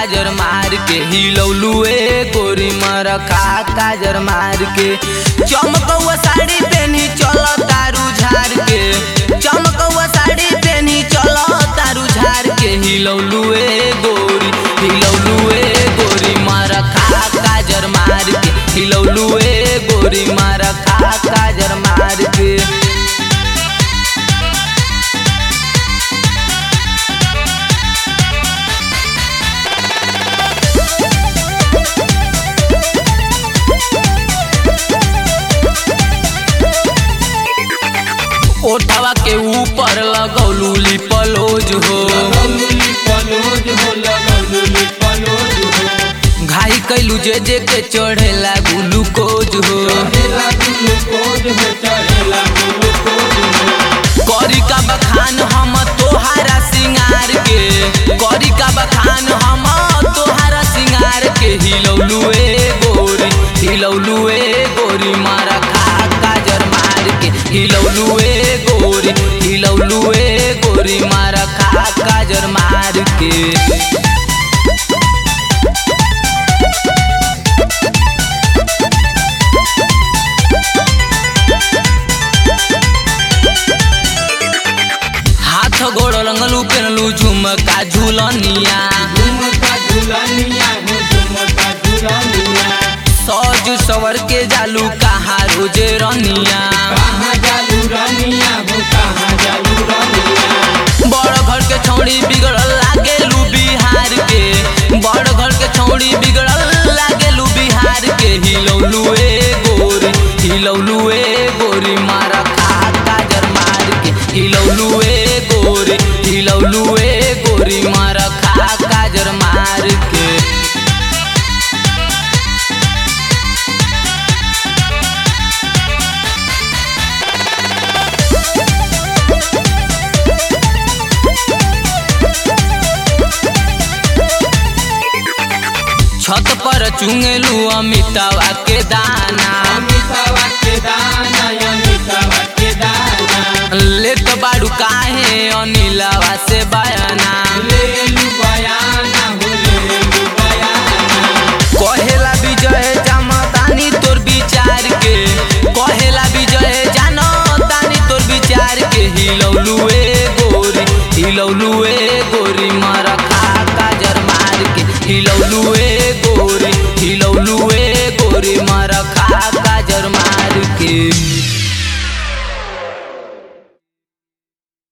काजर मार के हिलौलू ए गोरी मर खा काजर मार के चमकौआ साड़ी पेनी चल तारू झार के चमकौआ साड़ी पेनी चल तारू झार के हिलौलू ए गोरी हिलौलू ए गोरी मर खा काजर मार के हिलौलू ए गोरी मर खा काजर मार के ओठवा के ऊपर लगौलू लिपलोज हो घाई कैलू जे जे के चढ़ेला ग्लूकोज हो करी का बखान हम तोहारा सिंगार के करी का बखान हम तोहारा सिंगार के हिलौलू ए गोरी हिलौलू ए गोरी मारा खा काजर मार के हिलौलू ए गोरी हिलौलू ए गोरी मारा खा काजर मार के हाथ गोड़ रंगलू पेनलू झुमका झूलनिया सज सवर के जालू कहा रोजे रनिया बड़ घर के छौड़ी बिगड़ल लागेलू बिहार के बड़ घर के छौड़ी बिगड़ल लागेलू बिहार के हिलौलू ए गोरी हिलौलू ए गोरी मारा खा काजर मार के हिलौलू ए गोरी हिलौलू ए गोरी मारा खा काजर मार के छत पर चुंगेलू अमितावा के दाना लेत बाड़ू काहे अनिलवा से बयाना कहेला विजय जामतानी तोर विचार के कहेला विजय जानतानी तोर विचार के हिलौलू ए गोरी हिलौलू ए गोरी मर खा काजर मार के हिलौलू ए